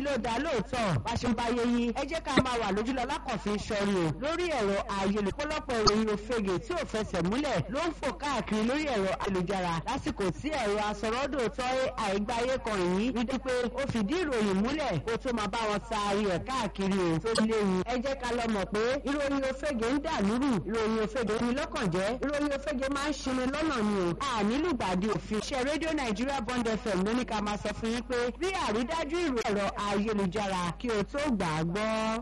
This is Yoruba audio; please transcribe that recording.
ló dá lóòótọ́ bá ṣe ń bá yé yín ẹ jẹ́ ká máa wà lójúlọ lákànfin sọrí o lórí ẹ̀rọ ayélujára pọ́lọ́pọ̀ ìròyìn òfegè tí ò fẹsẹ̀ múlẹ̀ ló ń fò káàkiri lórí ẹ̀rọ ayélujára lásìkò tí ẹ̀rọ asọ̀rọ̀dòtọ́ àìgbáyé kan yìí rí i pé ó fìdí ìròyìn múlẹ̀ kó tó máa bá wọn taari ẹ̀ káàkiri o tó léwu ẹ jẹ́ ká lọ mọ̀ pé ìròyìn òfegè ń dà lúrù ìròyìn òfegè ní lọ́kàn jẹ́ ìròyìn òfegè máa ń ṣini lọ́nà ni o a nílùgbàdì òfin iṣẹ́ rédíò nàìjíríà bond fm ló ní ká máa sọ fún yín pé rí àrídájú ìròyìn ẹ̀rọ ayélujára kí o tó gbà á gbọ́.